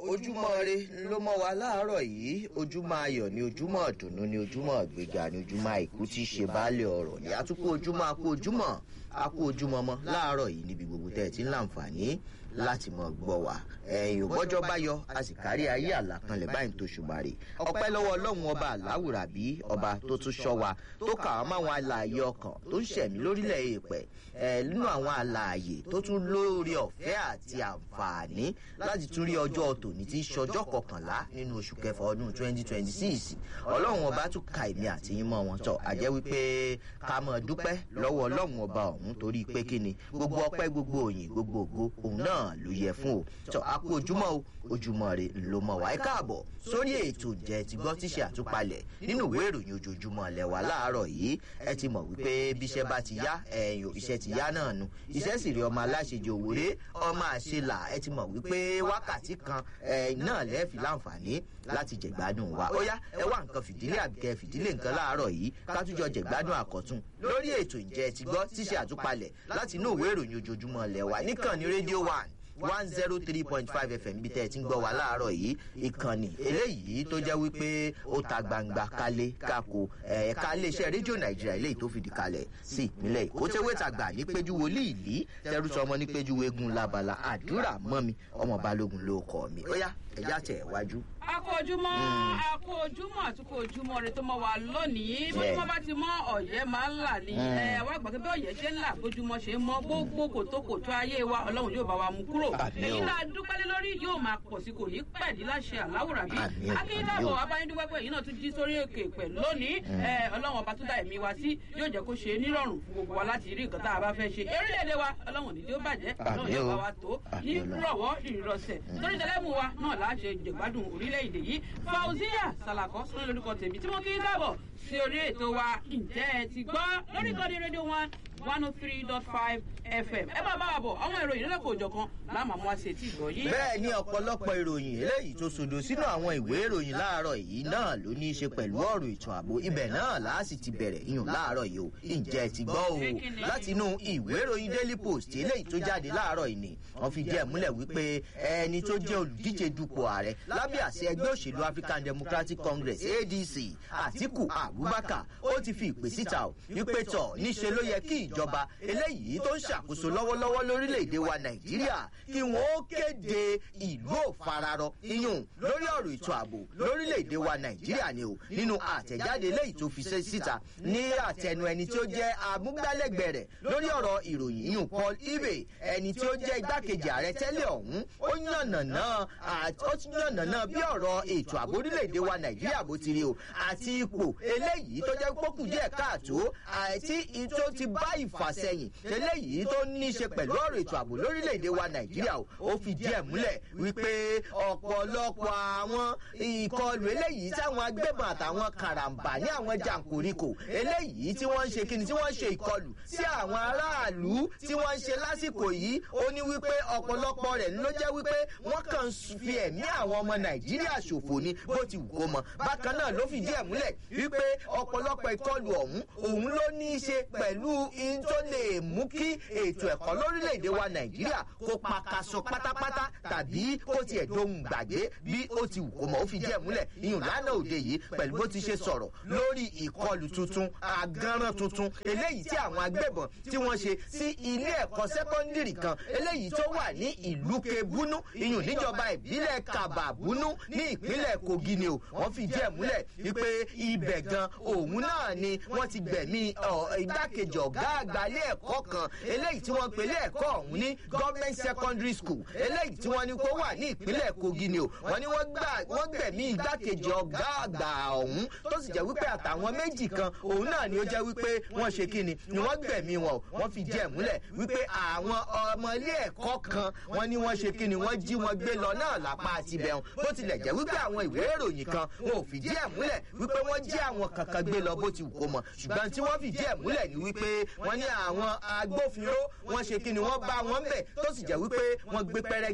ojúmọ́ re ló mọ́ wa láàárọ̀ yìí ojúmọ́ ayọ̀ ni ojúmọ́ ìdùnnú ni ojúmọ́ ìgbéga ni ojúmọ́ àìkú tí í ṣe baálé ọ̀rọ̀ ni àtúkú ojúmọ́ akú ojúmọ́ akú ojúmọ́ mọ́ láàárọ̀ yìí níbi gbogbo tẹ́ ẹ ti ń láǹfààní láti mọ̀ gbọ́ wa ẹ̀yìn òbọ́jọ́ bá yọ a sì kárí ayé àlàkanlẹ̀ báyìí tó ṣùgbàrè ọpẹ́ lọ́wọ́ ọlọ́run ọba àláwùrà bí ọba tó tún ṣọ́ wa tó kà á máwọn alààyè ọkàn tó ń ṣẹ̀mí lórílẹ̀ èèpẹ̀ ẹ̀ nínú àwọn alààyè tó tún lórí ọ̀fẹ́ àti àǹfààní láti tún rí ọjọ́ tòní tí í ṣọjọ́ kọkànlá nínú oṣù kẹfà ọdún twenty twenty six ọlọ́run ọba tún ka èmi àti yín mọ́ wọn tọ̀ àjẹ́ wípé ká mọ̀ dúpẹ́ lọ́wọ́ ọlọ́run ọba ọ̀hún torí pé kí ni gbogbo ọpẹ́ gbogbo òyìn gbogbo ògo òun náà ló yẹ fún o tọ́ a kú ojúmọ́ o ojúmọ́ rẹ ló mọ̀ wá ẹ káàbọ̀ sórí ètò ǹjẹ́ ti gbọ́ tíṣe àtúpalẹ̀ nínú ìwé ìròyìn ojoojúmọ́ lẹ́wà láàárọ̀ yìí ẹ ti mọ̀ wípé bíṣẹ́ bá ti yá ẹ̀yìn iṣẹ́ ti yá náà nu iṣẹ́ sì rí ọmọ aláṣejò òwúrẹ́ ọmọ àṣelà ẹ ti mọ̀ wípé wákàtí kan náà lẹ́ẹ̀fì láǹfààní láti jẹ̀gbádùn wa ó yá ẹ wá nǹkan fìdílé àbíkẹ́ fìdílé nǹkan láàárọ̀ yìí ká tún jọ jẹ̀gbádùn àkọ́tún lórí ètò ǹjẹ́ ti gbọ́ tíṣe àtúpalẹ̀ láti inú ìwé ìròyìn ojoojúmọ́ lẹ́wà níkànnì rédíò one one zero three point five fm bí tẹ́ ẹ ti ń gbọ́ wa láàárọ̀ yìí ìkànnì eléyìí tó jẹ́ wípé ó ta gbangba kálé kákó ẹ̀ka iléeṣẹ́ rédíò nàìjíríà eléyìí tó fìdí kalẹ̀ sí ìpínlẹ̀ èkó tẹ́wé tàgbà ní péjú wòlíì ìlí tẹ́rùsọ ọmọ ní péjú eégún labala àdúrà mọ́mi ọmọ balógun ló kọ́ mi ó yá ẹ̀yà tẹ̀ wájú akójúmọ́ akójúmọ́ àtúkò ojúmọ́ rẹ tó mọ wa lónìí bí wọ́n bá ti mọ ọ̀yẹ́ máa ń là ní ẹ wá gbà pé bí ọ̀yẹ́ ṣe ń là bójúmọ́ ṣe ń mọ gbogbo kòtókòtó ayé wa ọlọ́run yóò bá wa mú kúrò èyí náà dúpẹ́ lé lórí yóò máa pọ̀ sí kò ní pẹ̀lú láṣẹ àláwùrà bí akíndàbọ̀ abáyédúpẹ́ pé èyí náà tún jí sórí òkè pẹ̀ lónìí ọlọ́run ọba tó dá ẹ̀mí wa sí yóò jẹ́ kó ṣe nírọ̀rùn fún gbogbo wa láti rí nǹkan tá a bá fẹ́ ṣe orílẹ̀-èdè wa ọlọ́run ní tí ó bàjẹ́ ọlọ́run yóò bá wa tó ní rọ̀wọ́ ìrọ̀sẹ̀ torí tẹlẹ́mù wa náà láṣẹ jẹ̀gbádùn orílẹ̀-èdè yìí fauzia salako sọ lórúkọ tèmi tí mo kí í káàbọ̀ sí orí ètò wa ǹjẹ́ ẹ ti gbọ́ lórí ìkọ́ni rédíò one one oh three dot five fm ẹ máa bá wa bọ̀ àwọn ìròyìn lọ́lọ́kọ̀ òjọ̀kan láàmú àwọn àṣetì ìgbọ̀ yìí. bẹ́ẹ̀ ni ọ̀pọ̀lọpọ̀ ìròyìn eléyìí tó sodo sínú àwọn ìwé ìròyìn láàárọ̀ yìí náà ló ní í ṣe pẹ̀lú ọ̀rọ̀ ètò ààbò ibẹ̀ náà láàsì ti bẹ̀rẹ̀ iyùn láàárọ̀ yìí o ǹjẹ́ ti gbọ́ o láti inú ìwé ìròyìn daily post eléyìí tó jáde láàárọ̀ yìí ni wọ́n fi díẹ̀ múlẹ̀ wípé ẹni tó jẹ́ olùdíje dupò ààrẹ lábẹ́ àṣẹ ẹgbẹ́ òṣèlú african democratic congress adc àtiku abubakar ó ti fi ìpè síta o wípé tọ̀ níṣe ló yẹ kí ìjọba eléyìí tó ń ṣàkóso lọ́wọ́lọ́wọ́ lórílẹ̀‐èdè wa nàìjíríà kí wọ́n ó kéde ìlú òfararọ iyùn lórí ọ̀rọ̀ ètò ààbò lórílẹ̀‐èdè wa nàìjíríà ni o nínú àtẹ̀jáde eléyìí tó fi síta ní àtẹnu ẹni tí ó jẹ́ amúgbálẹ́gbẹ̀ẹ́ rẹ̀ lórí ọ̀rọ̀ ìròyìn iyùn paul ibe ẹni tí ó jẹ́ igbákejì ààrẹ tẹ́lẹ̀ ọ̀hún ó yànnàná ó yànnàná bí ọ̀rọ̀ ètò ààbò orílẹ̀‐èdè wa nàìjíríà bó ti rí o àti ipò eléyìí tó jẹ́ pókù díẹ̀ káàtó àti tó ti bá ìfàsẹ́yìn eléyìí tó ní í ṣe pẹ̀lú ọ̀rọ̀ ètò ààbò lórílẹ̀‐èdè wa nàìjíríà o ó fi díẹ̀ múlẹ̀ wípé ọ̀pọ̀lọpọ̀ àwọn ìkọlù eléyìí táwọn agbébọn àtàwọn karambà ní àwọn jàǹkóríkò eléyìí tí wọ́n ń ṣe kíni tí wọ́n ń ṣe ìkọlù sí àwọn aráàlú tí wọ́n ń ṣe lásìkò yìí ó ní wípé ọ̀pọ̀lọpọ̀ rẹ̀ ló jẹ́ wípé wọ́n kàn ń fi ẹ̀mí àwọn ọmọ nàìjíríà ṣòfò ni bó ti wù kó mọ bákan náà ló fi díẹ̀ múlẹ̀ wípé ọ̀pọ̀lọpọ̀ ìkọlù ọ̀hún òun ló ní í ṣe pẹ̀lú in tó lè mú kí ètò ẹ̀kọ́ lórílẹ̀‐èdè wa nàìjíríà kó pakaṣọ pátápátá tàbí kó tiẹ̀ dohun gbàgbé bí ó ti wù kó mọ̀ ó fi díẹ̀ múlẹ̀ iyùn lánàá òde yìí pẹ̀lú bó ti ṣe sọ̀rọ̀ lórí ìkọlù tuntun agánran tuntun eléyìí tí àwọn agbébọn tí wọ́n ṣe sí ilé ẹ̀kọ́ sẹ́kọ́ndìrì kan eléyìí tó wà ní ìlú kebúnú iyùn níjọba ìbílẹ̀ kàbàbúnú ní ìpínlẹ̀ kogi ni o wọ́n fi díẹ̀ múlẹ̀ wípé ibẹ̀ gan òun náà ni wọ́n ti gbẹ̀mí igbákejì ọ̀gá àgbà ilé ẹ̀kọ́ kan eléyìí tí wọ́n pe ilé ẹ̀kọ́ ọ̀hún ní government secondary school eléyìí tí wọ́n ní kó wà ní ìpínlẹ̀ kogi ni o wọ́n ní wọ́n gbẹ̀mí igbákejì ọ̀gá àgbà ọ̀hún tó sì jẹ́ wípé àtàwọn méjì kan òun náà ni ó jẹ́ wípé wọ́n ṣe kí ni ni wọ́n gbẹ̀mí wọn o wọ́n fi jẹ́ múlẹ̀ wípé àwọn ọmọ ilé ẹ̀kọ́ kan wọ́n ní wọ́n ṣe kí ni wọ́n jí wọn gbé lọ náà lápá àti bẹ̀rùn bó tilẹ̀ jẹ́ wípé àwọn ìwé ìròyìn kan wọn ò fìdí ẹ̀ múlẹ̀ wípé wọ́n jí àwọn kankan gbé lọ bó ti wù kó mọ̀ ṣùgbọ́n tí wọ́n fìdí ẹ̀ múlẹ̀ ni wípé wọ́n ní àwọn agbófinró wọ́n ṣe kí ni wọ́n bá wọn bẹ̀ tó sì jẹ́ wípé wọ́n gbé pẹ́rẹ́gì kaná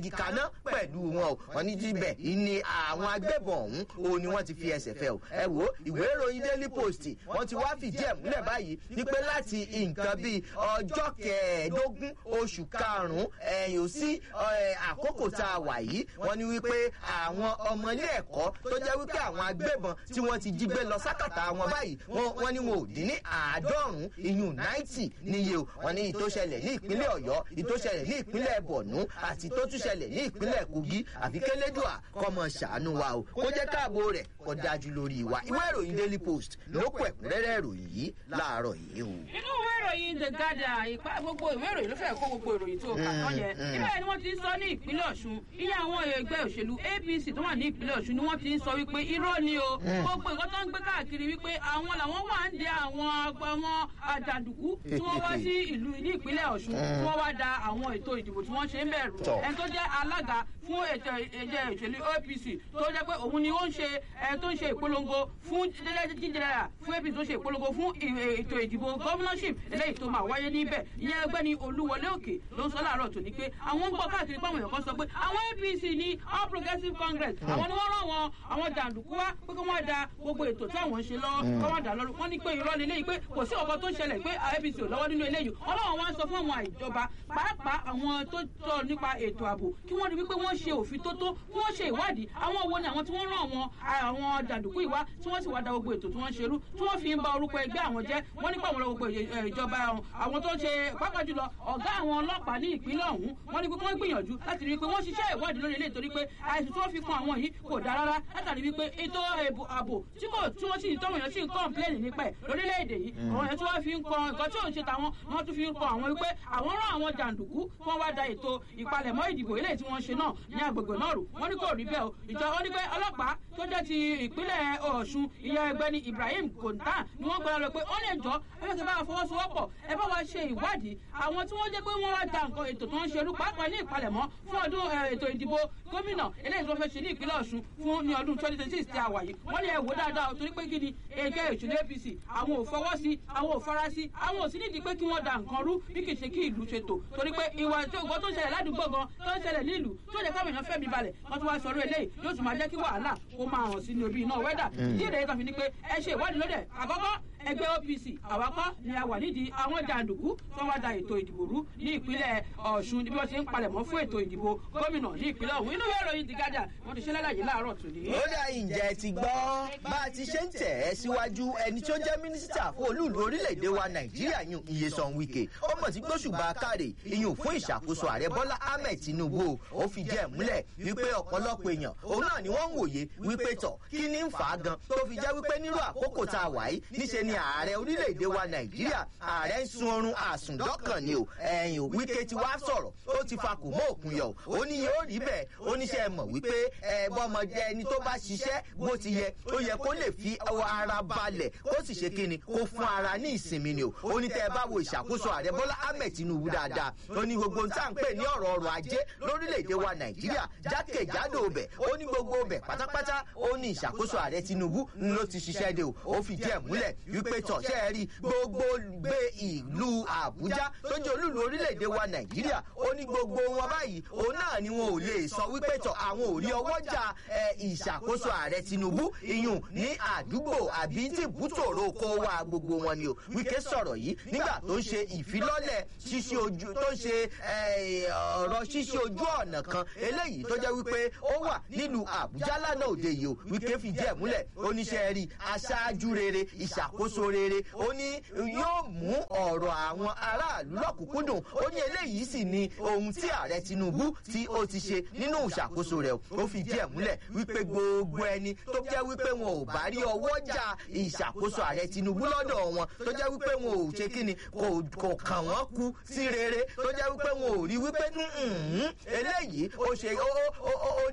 ná pẹ̀lú wọn o wọn ní jíbẹ̀ ni àwọn agbébọn ọ̀hún o ni wọ́n ti fi ẹsẹ̀ fẹ́ o ẹ wo ìwé ìròyìn daily post wọ́n ti wá fìdí ẹ̀ múlẹ̀ báyìí wípé láti nǹkan bíi ọjọ́ kẹẹ̀ẹ́dógún oṣù karùn-ún ẹ̀yìn ò sí àkókò tá a wà yìí wọ́n ní wípé àwọn ọmọ ilé ẹ̀kọ́ tó jẹ́ wípé àwọn agbébọn tí wọ́n ti jí gbé lọ sákàtà wọn báyìí wọ́n ní wọn ò dín ní àádọ́rùn-ún iyùn náìtì níye o wọ́n ní ìtòṣẹlẹ̀ ní ìpínlẹ̀ ọ̀yọ́ ìtòṣẹlẹ̀ ní ìpínlẹ̀ bọ̀nú àti ìtòtúṣẹlẹ̀ ní ìpínlẹ̀ kogi àfi kélédùà kọ́mọ ṣàánú wa o kó jẹ́ káàbò rẹ̀ kó dájú lórí wa ìwé ìròyìn daily post ló kọ ẹ̀kúnrẹ́rẹ́ ìròyìn yìí láàárọ̀ yìí o. inú ìwé ìròyìn the guardian ìpá gbogbo ìwé ìròyìn ló fẹ́ kó gbogbo ìròyìn tó kà tán yẹn níbẹ̀ ni wọ́n ti ń sọ ní ìpínlẹ̀ ọ̀ṣun iye àwọn ẹgbẹ́ òṣèlú apc tó wà ní ìpínlẹ̀ ọ̀ṣun ni wọ́n ti ń sọ wípé irọ́ ni o gbogbo nǹkan tó ń gbé káàkiri wípé àwọn làwọn wà ń de àwọn àwọn àjàǹdùkú tí wọ́n wá sí ìlú ní ìpínlẹ̀ ọ̀ṣun tí wọ́n wá da àwọn ètò ìdìbò tí wọ́n ṣe ń bẹ̀rù ẹni tó jẹ́ alága fún ètò ẹ̀jẹ̀ òṣèlú apc tó jẹ́ pé òun ni ó ń ṣe ẹ tó ń ṣe ìpolongo fún jíjẹrẹ fún apc tó ṣe ìpolongo fún ètò ìdìbò governorship eléyìí tó máa wáyé níbẹ̀ ìyẹn ẹgbẹ́ ni olúwọlé òkè ló ń sọ láàárọ̀ tòní pé àwọn ń gbọ́ káàkiri pé àwọn èèyàn kan sọ pé àwọn apc ní all progressives congress àwọn ni wọ́n rán wọn àwọn jàǹdùkú wá pé kí wọ́n da gbogbo ètò tí àwọn ń ṣe lọ́wọ́ kí wọ́n dà lọ́rùn wọ́n ní pé irọ́ ni eléyìí pé kò sí ọkọ tó ń ṣẹlẹ̀ pé apc ò lọ́wọ́ nínú eléyìí ọlọ́run wá ń sọ fún àwọn ìjọba pàápàá àwọn tó tọ́ nípa ètò ààbò kí wọ́n rí wípé wọ́n ṣe òfin tó tó kí wọ́n ṣe ìwádìí àwọn wo ni àwọn tí wọ́n rán àwọn àwọn jàǹdùkú ìwá tí wọ́n sì wá da gbogbo ètò tí wọ́n ṣerú tí wọ́n fi ń ba orúkọ ẹgbẹ́ àwọn jẹ́ wọ́n nípa àwọn gbogbo ìjọba àwọn tó ṣe pápá jùlọ ọ̀gá àwọn ọlọ́pàá ní ìpínlẹ̀ ọ̀hún wọ́n ní pé wọ́n gbìyànjú láti rí i pé wọ́n ṣiṣẹ́ ìwádìí lórí ilé ìtorí pé àìsàn tí wọ́n fi kan àwọn yìí kò dáa rárá látàrí wípé ètò ààbò tí kò tí wọ́n sì ń tọ́wọ̀n yẹn sì ń kọ́ńpléènì nípa ẹ̀ lórílẹ̀‐èdè yìí àwọn yẹn tí wọ́n fi ń kọ nǹkan tí ò ń ṣe tàwọn wọ́n tún fi ń kọ àwọn wípé àwọn rán àwọn jàǹdùkú kí wọ́n wá da ètò ìpalẹ̀mọ́ ìdìbò eléyìí tí wọ́n ṣe náà ní agbègbè náà rò wọ́n ní kò rí bẹ́ẹ̀ o ìjọ wọn ní pé ọlọ́pàá tó jẹ́ ti ìpínlẹ̀ ọ̀ṣun ìyẹn ẹgbẹ́ ni ibrahim kòńtà ni wọ́n gbọ́dọ̀ rẹ̀ pé ó lè jọ ẹ bá ti bá wa fọwọ́sowọ́pọ̀ ẹ bá wa ṣe ìwádìí àwọn tí wọ́n jẹ́ pé wọ́n wá da nǹkan ètò tó ń ṣerú pàápàá ní ìpalẹ̀mọ́ fún ọdún ètò ìdìbò gómìnà eléyìí tó fẹ́ ṣe ní ìpínlẹ̀ ọ̀ṣun fún ní ọdún twenty twenty six tí a wà yìí wọ́n lè wò dáadáa torí pé kí ni ẹgbẹ́ ìṣúná apc àwọn ò fọwọ́ sí àwọn ò fara sí àwọn ò sí nídìí pé kí wọ́n da nǹkan rú bí kì í ṣe kí ìlú ṣe tò torí pé ìwà tí ògbọ́n tó ń ṣẹlẹ̀ ládùúgbò gan tó ń ṣẹlẹ̀ nílùú tó jẹ́ káwọn èèyàn fẹ́mi balẹ̀ wọ́n tún wá sọ̀rọ̀ eléyìí yóò tún máa jẹ́ kí wàhálà kó máa hàn sí ní orí iná wẹ́dà díẹ̀ yẹn kan fi ni pé ẹ ṣe ìwádìí lóde àkọ́kọ́ ẹgbẹ́ opc àwakọ́ ni a wà nídìí àwọn jàǹdùkú tó wá da ètò ìdìbò rú ní ìpínlẹ̀ ọ̀ṣun bí wọ́n ṣe ń palẹ̀mọ́ fún ètò ìdìbò gómìnà ní ìpínlẹ̀ ọ̀hún inú ìròyìn ti gádà wọ́n ti ṣe lálàyé láàárọ̀ tòní. ó dà ìjẹ́ ti gbọ́ bá a ti ṣe ń tẹ̀ ẹ́ síwájú ẹni tó jẹ́ mínísítà fún olúùlú orílẹ̀-èdè wa nàìjíríà yún iyesan wike ó mọ̀ sí gbóṣùbà káre iyùn fún ìṣàkóso ààrẹ bọ́lá ahmed tinubu ó fi jẹ́ múlẹ̀ wípé ọ̀pọ̀lọpọ̀ èèyàn òun náà ni wọ́n ń wòye wípé tọ̀ kí ni ń fà á gan tó fi jẹ́ wípé nírú àkókò tá a wà yìí níṣe ni ààrẹ orílẹ̀-èdè wa nàìjíríà ààrẹ ń sun oorun àsùndọ́kàn ni o ẹ̀yìn ò wíkẹ́ ti wá sọ̀rọ̀ ó ti fa kò mọ́ òkun yọ ó ní yóò rí bẹ́ẹ̀ ó níṣẹ́ mọ̀ wípé ẹ bọ́mọdé ẹni tó bá ṣiṣẹ́ bó ti yẹ ó yẹ kó lè fi ara balẹ̀ kó sì ṣe kíni kó fún ara ní ìsinmi ni o ó ní tẹ́ ẹ bá wo ìṣàkóso ààrẹ bọ́lá ahmed tinubu dáadáa ó ní gbogbo ohun tá à ń pè ní ọ̀rọ̀ ọrọ̀ ajé lórílẹ̀‐èdè wa nàìjíríà jákèjádò ọbẹ̀ ó ní gbogbo ọbẹ̀ pátápátá ó ní ìṣàkóso ààrẹ tinubu ló ti ṣiṣẹ́ de o ó fi díẹ̀ múlẹ̀ wípé tọ̀ṣẹ́ rí gbogbo gbé ìlú àbújá tó jẹ́ olúlu orílẹ̀‐èdè wa nàìjíríà ó ní gbogbo wọn báyìí òun náà ni wọn ò lè sọ wípé tọ̀ àwọn ò rí ọwọ́jà ìṣàkóso ààrẹ tinubu iyùn ní àdúgbò àbí tí bùtòrò kó wá gbogbo wọn ni o wíkẹ́ sọ̀rọ̀ yìí nígbà tó ń ṣe ìfilọ́lẹ̀ ṣíṣe ojú tó ń ṣe ọ̀rọ̀ ṣíṣe ojú ọ̀nà kan eléyìí tó jẹ́ wípé ó wà nílùú àbújá lánàá òde yìí o wíkẹ́ fi díẹ̀ múlẹ̀ oníṣẹ́ rí aṣáájú rere ìṣàkóso rere ó ní yóò mú ọ̀rọ̀ àwọn aráàlú lọ́kùnkúndùn ó ní eléyìí sì ni ohun tí ààrẹ tinubu tí ó ti ṣe nínú ìṣàkóso rẹ̀ ó fi díẹ̀ múlẹ̀ wípé gbogbo ẹni tó jẹ́ wípé wọn ò bá rí ọwọ́ jà ìṣàkóso ààrẹ tinubu lọ́dọ̀ wọn tó jẹ́ wípé wọn ò ṣe kíni kò kàn wọ́n kú sí rere tó jẹ́ wípé wọn ò rí wípé eléyìí ó ṣe ó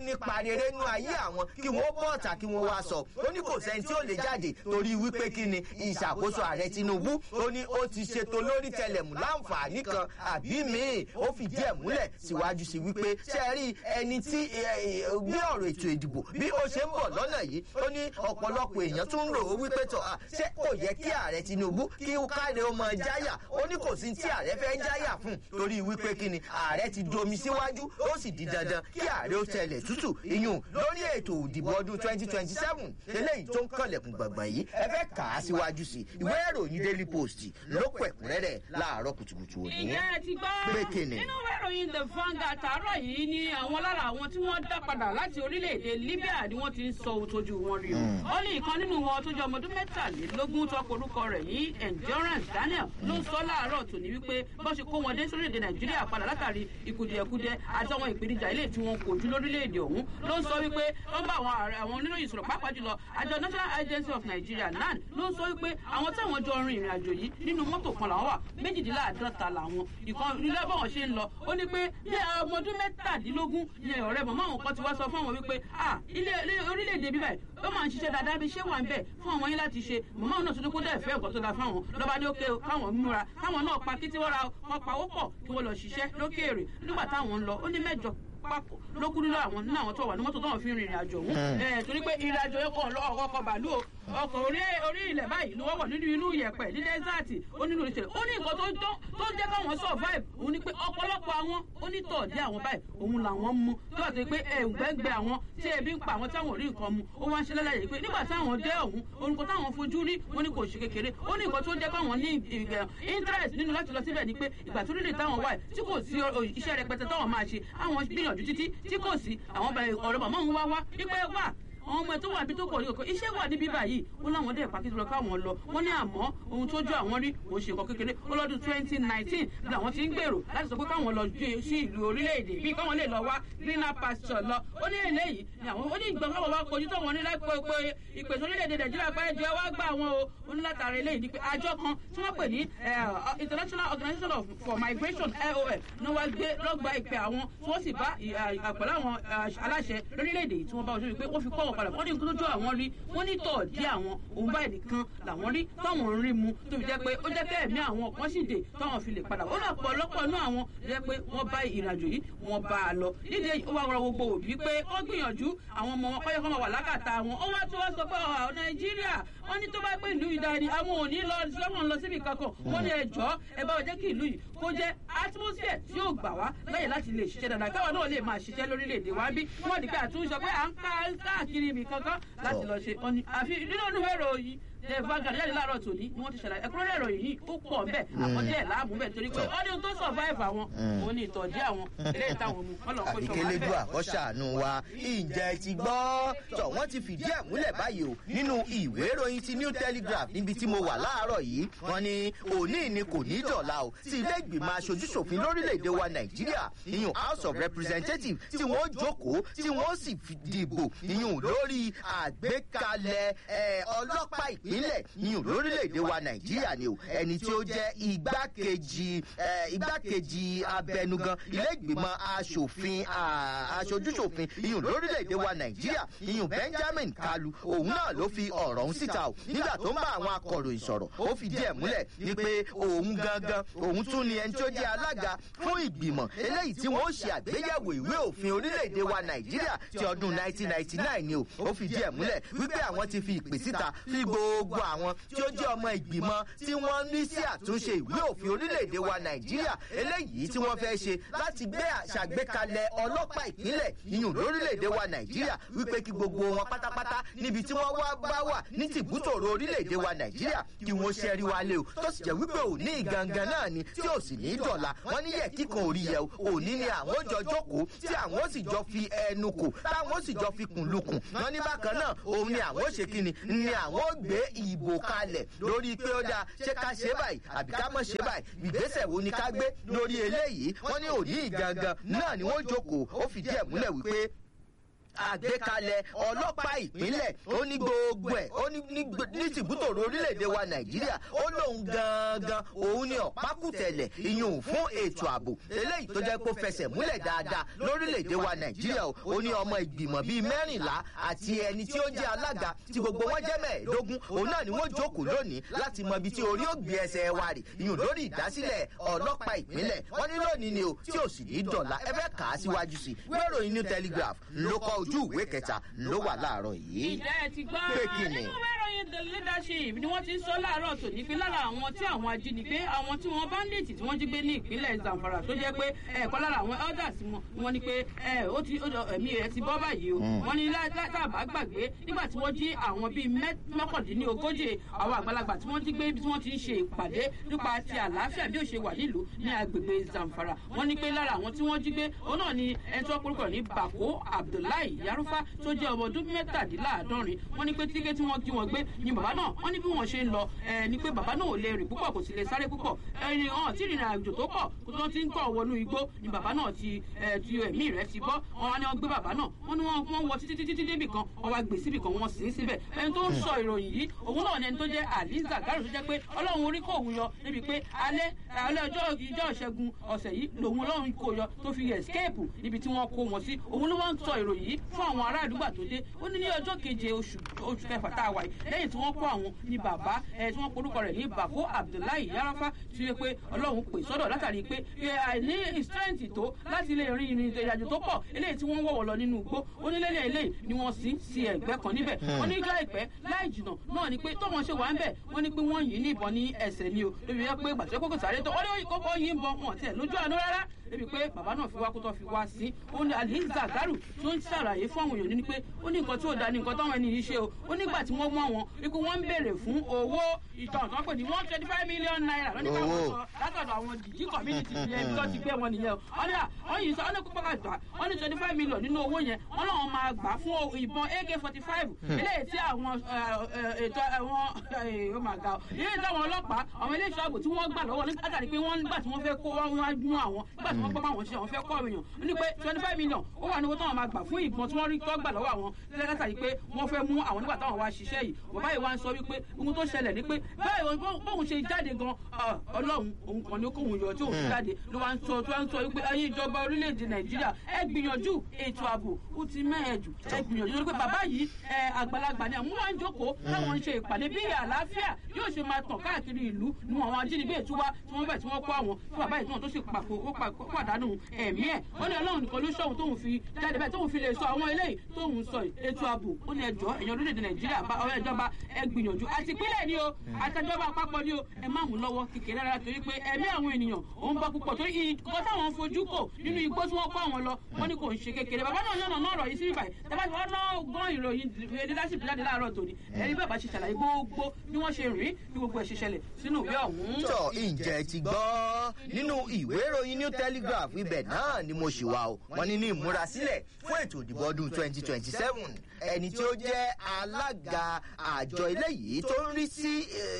nípa rere nú ayé àwọn kí wọ́n bọ́ ọ̀tà kí wọ́n wá sọ ó ní kò sẹ́ni tí ó lè jáde torí wípé kí ni ìṣàkóso ààrẹ tinubu ó ní ó ti ṣètò lórí tẹlẹmù láǹfààní kan àbí míì ó fìdí ẹ̀ múlẹ̀ síwájú sí wípé ṣe rí ẹni tí gbé ọ̀rọ̀ ètò ìdìbò bí ó ṣe ń bọ̀ lọ́nà yìí ó ní ọ̀pọ̀lọpọ̀ èèyàn tún ń rò ó wípé tó ṣé kò yẹ kí ààrẹ tinubu kí káre ó mọ jáyà ó ní kò sí tí ààrẹ fẹ́ jáyà fún torí wípé kí ni ààrẹ ti domi síwájú ó sì di dandan kí ààrẹ ó tẹlẹ̀ tútù iyùn lórí ètò ìdìbò ọdún twenty twenty seven eléyìí tó ń kànlẹ̀kùn gbàngbà yìí ẹ fẹ́ kà á síwájú sí ìwé ìròyìn daily post ló pẹ̀ kúnrẹ́rẹ́ láàárọ̀ kùtùkùtù òní. ìyá ẹ ti gbọ́ pé kíni. nínú ìwé ìròyìn the Vanguard tààrọ̀ yìí ni àwọn lára àwọn tí wọ́n dá padà láti orílẹ̀-èdè Libya ni wọ́n ti ń sọ ohun tójú wọn rí o. ó ní ìkan nínú wọn tó jẹ́ ọmọ ọdún mẹ́tàlélógún tó kọ orúkọ rẹ̀ ní Endurance Daniel ló sọ láàárọ̀ tòní wípé bó ṣe kó wọn dé sórílẹ̀-èdè Nàìjíríà padà látàrí ìkùdìẹ̀kudiẹ àti àwọn ìpèníjà ilé tí wọ́n kojú lórílẹ̀-èdè ọ̀hún ló ń sọ wípé wọ́n bá àwọn ààrẹ àwọn oníròyìn sọ̀rọ̀ pàápàá jùlọ àjọ National Agency of Nigeria NAN ló ń sọ wípé àwọn táwọn jọ rin ìrìn àjò yìí nínú mọ́tò kan làwọn wà méjìdínláàádọ́ta làwọn ìkan ilé báwọn ṣe ń lọ ó ní pé bí ọmọ ọdún mẹ́tàdínlógún ni ọ̀rẹ́ màmá àwọn kan ti wá sọ fún àwọn wípé ah ilé orílẹ̀-èdè bíbá ẹ̀ ó máa ń ṣiṣẹ́ dáadáa bí ṣé wà ń bẹ̀ fún àwọn yín láti ṣe màmá àwọn náà tún ní kó dẹ̀ fẹ́ nǹkan tó dáa fáwọn lọ́ba ní òkè káwọn múra káwọn náà pa kí tí wọ́n ra wọn pawó pọ̀ kí wọ́n lọ ṣiṣẹ́ lókèèrè nígbà táwọn ń lọ ó ní mẹ́jọ papọ̀ ló kú nínú àwọn nínú àwọn tó wà ní mọ́tò tó wọ́n fi ń rìnrìn àjò ọ̀hún. ẹ torí pé ìrìn àjò yẹn kàn lọ ọkọ̀ bàálù o ọkọ̀ orí orí ilẹ̀ báyìí ló wọ́wọ́ nínú inú ìyẹ̀pẹ̀ ní dẹ́sẹ̀tì ó nínú ìṣẹ̀lẹ̀ ó ní nǹkan tó tó jẹ́ káwọn survive òun ni pé ọ̀pọ̀lọpọ̀ àwọn onítọ̀ọ̀dé àwọn báyìí òun làwọn mú tó àti pé ẹ̀ǹgbẹ́ǹgbẹ́ àwọn tí ebi ń pa àwọn táwọn ò rí nǹkan mu ó wá ń ṣe lẹ́lẹ́yìn pé nígbà táwọn dé ọ̀hún orúkọ táwọn fojú rí wọn ni kò ṣe kékeré ó ní nǹkan tó jẹ́ káwọn ní interest nínú láti lọ síbẹ̀ ni pé ìgbà tó rí táwọn wà tí kò sí iṣẹ́ rẹpẹtẹ táwọn máa ṣe àwọn gbìyànjú títí tí kò sí àwọn ọ̀rọ̀ màmá òun wá wá wípé wà àwọn ọmọ ẹ tó wà bí tó kọ̀ ní òkè iṣẹ́ wà níbí báyìí ó láwọn dẹ̀ pàkí lọ káwọn lọ wọ́n ní àmọ́ ohun tó jọ àwọn rí kò ṣe nǹkan kékeré ó lọ́dún twenty nineteen bí àwọn ti ń gbèrò láti sọ pé káwọn lọ sí ìlú orílẹ̀-èdè bí káwọn lè lọ wá greener pasture lọ ó ní eléyìí ni àwọn ó ní ìgbà káwọn wá kojú tó wọn ní láìpẹ́ pé ìpèsè orílẹ̀-èdè nàìjíríà pé ẹjọ́ wá gbà wọn o ó ní látara eléyìí ni pé àjọ kan tí wọ́n pè ní international organisation for migration IOM ní wọ́n gbé lọ́gba ìpè àwọn tí wọ́n sì bá àpẹ̀lẹ́ àwọn aláṣẹ lórílẹ̀-èdè tí wọ́n bá ojú pé wọ́n fi kọ́ wọn padà wọ́n ní nǹkan tó jọ àwọn rí wọ́n ní tọ̀ dí àwọn òun báyìí nìkan làwọn rí táwọn ń rí mu tó fi jẹ́ pé ó jẹ́ pé ẹ̀mí àwọn kan sì dé táwọn fi lè padà ó lọ pọ̀lọpọ̀ náà àwọn jẹ́ pé wọ́n bá ìrìnàjò yìí wọ́n bá a lọ nídìí èyí ó wá rọ gbogbo òbí pé wọ́n gbìyànjú àwọn ọmọ wọn kọ́yọ́ kọ́ máa wà lákàtà wọn ó wá tó wá sọ pé ọ̀ nàìjíríà wọ́n ní tó bá pé ìlú ìdarí àwọn ò ní lọ sọ́wọ́n lọ síbi kankan wọ́n ní ẹjọ́ ẹ bá wọ́n jẹ́ kí ìlú yìí kó jẹ́ atmosphere tí yóò gbà wá láyè láti lè ṣiṣẹ́ dáadáa káwọn náà lè máa ṣiṣẹ́ lórílẹ̀‐èdè wa bí wọ́n di pé àtúnṣe pé à ń káàkiri ibì kankan láti lọ ṣe ọ̀nì àfi nínú ọdún mẹ́rọ yìí ẹ Vanguard jáde láàárọ̀ tòní ni wọ́n ti ṣàlàyé ẹ̀kúnrẹ́rẹ́ ìròyìn yìí ó pọ̀ bẹ́ẹ̀ àwọn díẹ̀ láàmú bẹ́ẹ̀ torí pé ọdún tó survive àwọn òun ni ìtọ́jú àwọn ilé ìtàwọn mu kọ́lọ̀ kó ṣọwọ́ àbíkélédú àkọ́ṣàánú wa ìjẹ́ ti gbọ́ tọ̀ wọ́n ti fìdí ẹ̀ múlẹ̀ báyìí o nínú ìwé ìròyìn ti New Telegraph níbi tí mo wà láàárọ̀ yìí wọ́n ní òní ni kò ní dọ̀la o tí ilé ìgbìmọ̀ aṣojúṣòfin lórílẹ̀‐èdè wa Nàìjíríà ìyún House of Representatives tí wọ́n jókòó tí wọ́n sì dìbò ìyún lórí àgbékalẹ̀ ọlọ́pàá ìpínlẹ̀ ìyún lórílẹ̀‐èdè wa Nàìjíríà ni o ẹni tí ó jẹ́ igbákejì igbákejì abẹnugan ilé ìgbìmọ̀ aṣòfin aṣojúṣòfin ìyún lórílẹ̀‐èdè wa Nàìjíríà ìyún Benjamin Kalu òun náà ló fi ọ̀rọ̀ ọ̀hún síta o nígbà tó ń bá àwọn akọ̀ròyìn sọ̀rọ̀ ó fi díẹ̀ múlẹ̀ wípé òun gangan òun tún ni ẹni tó jẹ́ alága fún ìgbìmọ̀ eléyìí tí wọ́n ó ṣe àgbéyẹ̀wò ìwé òfin orílẹ̀‐èdè wa Nàìjíríà ti ọdún 1999 ni o ó fi díẹ̀ múlẹ̀ wípé àwọn ti fi ìpè síta sí gbogbo àwọn tí ó jẹ́ ọmọ ìgbìmọ̀ tí wọ́n ní sí àtúnṣe ìwé òfin orílẹ̀‐èdè wa Nàìjíríà eléyìí tí wọ́n fẹ́ ṣe láti gbé àṣàgbékalẹ̀ ọlọ́pàá ìpínlẹ̀ yìnyín lórílẹ̀‐èdè wa Nàìjíríà wípé kí gbogbo wọn pátápátá níbi tí wọ́n wá bá wà ní tìbútòrò orílẹ̀‐èdè wa Nàìjíríà kí wọ́n ṣẹ́rí wálé o tó sì jẹ́ wípé òní ìgangan náà ni tí ò sì ní í dọ̀la wọ́n ní yẹ kíkan orí yẹ o òní ni àwọn jọ jókòó tí àwọn ó sì jọ fi ẹnu kò táwọn ó sì jọ fi kùn lukùn wọ́n ní bákan náà òun ni àwọn ó ṣe kíni ni àwọn ó gbé ìbò kalẹ̀ lórí pé ó dáa ṣé ká ṣe báyìí àbí ká mọ̀ ṣe báyìí ìgbésẹ̀ wo ni ká gbé lórí eléyìí wọ́n ní òní ìgangan náà ni wọ́n jókòó ó fìdí ẹ̀ múlẹ̀ wípé àgbékalẹ̀ ọlọ́pàá ìpínlẹ̀ ó ní gbogbo ẹ̀ ó ní ní tìbútòrò orílẹ̀-èdè wa nàìjíríà ó lóun gangan òun ni ọ̀pákùtẹ̀lẹ̀ ìyún fún ètò ààbò eléyìí tó jẹ́ kó fẹsẹ̀ múlẹ̀ dáadáa lórílẹ̀-èdè wa nàìjíríà ó ní ọmọ ìgbìmọ̀ bíi mẹ́rìnlá àti ẹni tí ó jẹ́ alága tí gbogbo wọn jẹ́ mẹ́ẹ̀ẹ́dógún òun náà ni wọ́n jókòó lónìí láti mọ ibi tí orí ó gbé ẹsẹ̀ wa rè ìyún lórí ìdásílẹ̀ ọlọ́pàá ìpínlẹ̀ wọ́n ní lónìí ni o tí ò sì ní dọ̀la ẹ fẹ́ kà á síwájú sí i wéròyìn new telegraph ló kọ ojú ìwé kẹta ló wà láàárọ̀ yìí. ìjẹ́ ẹ ti gbọ́ pé kí ni. nínú wéròyìn the leadership ni wọ́n ti ń sọ láàárọ̀ tòní pé lára àwọn tí àwọn ajínigbé àwọn tí wọ́n bandit tí wọ́n jí gbé ní ìpínlẹ̀ zamfara tó jẹ́ pé ẹ̀kọ́ lára àwọn elders wọn wọ́n ní pé ẹ̀ ó ti ẹ̀mí rẹ̀ ti bọ́ báyìí o wọ́n ní látàbà gbàgbé nígbà tí wọ́n jí àwọn bíi mọ́kàndínlógójì àwọn àgbàlagbà tí wọ́n jí gbé ibi tí wọ́n ti ń ṣe ìpàdé nípa ti àlàáfíà bí ó ṣe wà nílùú ní agbègbè zamfara wọ́n ní pé lára àwọn tí wọ́n jí gbé òun náà ni ẹni tó porúkọ ní bako abdullahi yarufa tó jẹ́ ọmọ ọdún mẹ́tàdínláàádọ́rin wọ́n ní pé tíkẹ́ tí wọ́n jí wọn gbé ni bàbá náà wọ́n ní bí wọ́n ṣe ń lọ ẹ̀ ni pé bàbá náà ò lè rìn púpọ̀ kò sì lè sáré púpọ̀ ẹni hàn tí ìrìn àjò tó pọ̀ kó tó ti ń tọ̀ wọnú igbó ni bàbá náà ti ti ẹ̀mí rẹ̀ ti bọ́ wọn wá ní wọ́n gbé bàbá náà wọ́n ní wọ́n wọ títí títí débì kan wọ́n wá gbé síbì kan wọ́n sì ń síbẹ̀ ẹni tó ń sọ ìròyìn yìí òun náà ni ẹni tó jẹ́ aliza garo tó jẹ́ pé ọlọ́run orí kò òun yọ níbi pé alẹ́ alẹ́ ọjọ́ ìjọ ìṣẹ́gun ọ̀sẹ̀ yìí lòun ọlọ́run kò yọ tó fi escape níbi tí wọ́n kó wọn sí òun ló wá ń sọ ìròyìn yìí fún àwọn ará àdúgbò tó dé ó ní ní ọjọ́ keje oṣù oṣù kẹfà tá a wà yìí lẹ́yìn tí wọ́n kó àwọn ní bàbá ẹ̀ tí wọ́n porúkọ rẹ̀ ní bàbá abdullahi yarafa tí wọ́n pé ọlọ́run pè sọ́dọ̀ látàrí pé àìní strength tó láti lè rin ìrìn ìrìnàjò tó pọ̀ eléyìí tí wọ́n wọ̀wọ̀ lọ nínú igbó onílẹ̀lẹ̀ eléyìí ni wọ́n sì sí ẹ̀gbẹ́ kan níbẹ̀ wọ́n ní láìpẹ́ láì jìnà náà ni pé tọ́wọ́n ṣe wà ń bẹ̀ wọ́n ní pé wọ́n yìn ní ìbọn ní ẹsẹ̀ ni o lórí yẹ pé gbàtẹ́ kókò sáré tó wọ́n ní kókó yìn bọ̀ wọn tiẹ̀ lójú àánú rárá débi pé bàbá náà fi wá kó tó fi wá sí ó ní aliza garu tó ń ṣàlàyé fún àwọn èèyàn ní pé ó ní nǹkan tí ò da ní nǹkan táwọn ẹni yìí ṣe o ó nígbà tí wọ́n mọ̀ wọn wípé wọ́n ń béèrè fún owó ìtàn tó ń pè ní one twenty five million naira lọ́nà káwọn sọ látọ̀dọ̀ àwọn jìjì community yẹn tó ti gbé wọn nìyẹn o wọ́n ní wọ́n yìí sọ wọ́n ní kópa ká gbà wọ́n ní twenty five million nínú owó yẹn wọ́n lọ́wọ́ máa gbà fún ìbọn ak forty five eléyìí tí àwọn ètò àwọn oh my god ilé táwọn ọlọ́pàá àwọn ilé ìṣọ́ ààbò tí wọ́n gbà lọ́wọ́ nígbà tí wọ́n nígbà tí wọ́n fẹ́ kó wọ́n wá mú àwọn nígbà tí wọ́n gbọ́ àwọn ṣe àwọn fẹ́ kọ́ èèyàn ó ní pé twenty five million ó wà ní owó táwọn máa gbà fún ìbọn tí wọ́n rí tó gbà lọ́wọ́ àwọn lẹ́gàtà pé wọ́n fẹ́ mú àwọn nígbà táwọn wá ṣiṣẹ́ yìí bàbá yìí wá ń sọ wípé ohun tó ṣẹlẹ̀ ni pé báyìí bóun ṣe jáde gan ọlọ́run òun kan ní kóun yọ tí òun fi jáde ló wá ń sọ tó wá ń sọ wípé ayé ìjọba orílẹ̀-èdè nàìjíríà ẹ gbìyànjú ètò ààbò ó ti mẹ́ẹ̀ẹ́dù ẹ gbìyànjú lórí pé bàbá yìí àgbàlagbà ni àwọn wá ń jókòó táwọn ń ṣe ìpàdé bí àlàáfíà yóò ṣe máa tàn káàkiri ìlú nu àwọn ajínigbé ìtúwá tí wọ́n bẹ̀ tí wọ́n kó àwọn tí bàbá yìí tí wọ́n tó sì pàdánù ẹ̀mí ẹ̀ ó ní ọlọ́run nìkan ló ṣọ̀hún tóun fi jáde bẹ́ẹ̀ tóun fi lè sọ àwọn eléyìí tóun sọ ètò ààbò ó ní ẹjọ́ ẹ̀yàn orílẹ̀-èdè nàìjíríà ọ̀rọ̀ ìjọba ẹ gbìyànjú àti ìpínlẹ̀ ni o àtẹjọba àpapọ̀ ni o ẹ má mú lọ́wọ́ kékeré rárá torí pé ẹ̀mí àwọn ènìyàn òun bọ́ púpọ̀ torí ìkọ́ táwọn ń fojú kò nínú igbó tí wọ́n kó àwọn lọ wọ́n ní kò ń ṣe kékeré bàbá náà yànnà náà rọ̀ yìí sí ibà yìí tẹ́lá tí wọ́n náà gbọ́n ìròyìn leadership jáde láàárọ̀ tòní ẹ̀rí bàbá ṣe ṣàlàyé gbogbo bí wọ́n ṣe rìn bí gbogbo ẹ̀ ṣe ṣẹlẹ̀ sínú ìwé ọ̀hún. tọ ǹjẹ́ ti gbọ́ nínú ìwé ìròyìn new telegraph ibẹ̀ náà ni mo ṣì wà o wọ́n ní ní ìmúrasílẹ̀ fún ètò ìdìbò ọdún twenty twenty seven ẹni tí ó jẹ́ alága àjọ eléyìí tó ń rí sí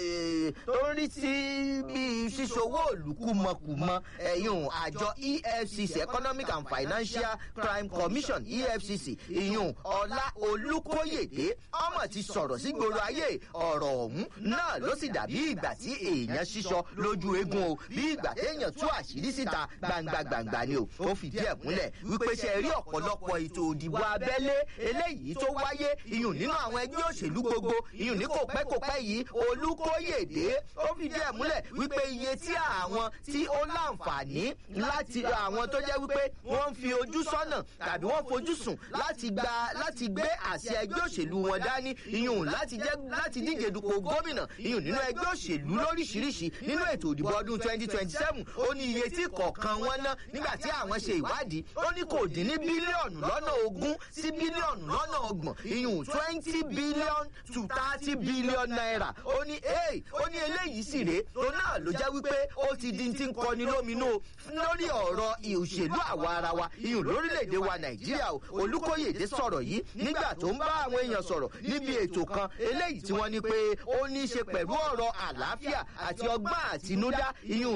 tó ń rí sí bí ṣíṣòwò olùkúmọkùmọ ẹ̀yùn àjọ efcc economic and financial crime commission efcc ìyùn ọlá olùkóyèdè ọmọ ti sọ̀rọ̀ sí gbòòrò ayé ọ̀rọ̀ ọ̀hún náà ló sì dàbí ìgbà tí èèyàn ṣíṣọ lójú eegun o bí ìgbà téèyàn tú àṣírí síta gbangba gbangba ni o ó fìdí ẹ̀ múlẹ̀ wípé ṣe rí ọ̀pọ̀lọpọ̀ ètò òdìbò abẹ́lé eléyìí tó wáyé iyùn nínú àwọn ẹgbẹ́ òṣèlú gbogbo iyùn ní kò pẹ́ kò pẹ́ yìí olùkóyèdè ó fìdí ẹ̀ múlẹ̀ wípé iye tí àwọn tí ó láǹfààní láti àwọn tó jẹ́ wípé wọ́n ń fi ojú sọ́nà tàbí wọ́n fojú sùn láti gba láti gbé àṣẹ ẹgbẹ́ òṣèlú wọn dání iyùn láti jẹ́ láti díje dupò gómìnà iyùn nínú ẹgbẹ́ òṣèlú lóríṣiríṣi nínú ètò òdìbò ọdún twenty twenty seven ó ní iye tí kọ̀ọ̀kan wọn ná nígbà tí àwọn ṣe ìwádìí ó ní kò dín ní bílíọ̀nù lọ́nà ogún sí bílíọ̀nù lọ́nà ọgbọ̀n iyùn twenty billion to thirty billion naira ó ní ee ó ní eléyìí sì rèé tó náà ló jẹ́ wípé ó ti di ti ń kọni lóminú lórí ọ̀rọ̀ ìṣèlú àwa ara wa iyùn lórílẹ̀‐èdè wa nàìjíríà o olùkóyèdè sọ̀rọ̀ yìí nígbà tó ń bá àwọn èèyàn sọ̀rọ̀ níbi ètò kan eléyìí tí wọ́n ní pé ó ní í ṣe pẹ̀lú ọ̀rọ̀ àlàáfíà àti ọgbọ́n àtinúdá iyùn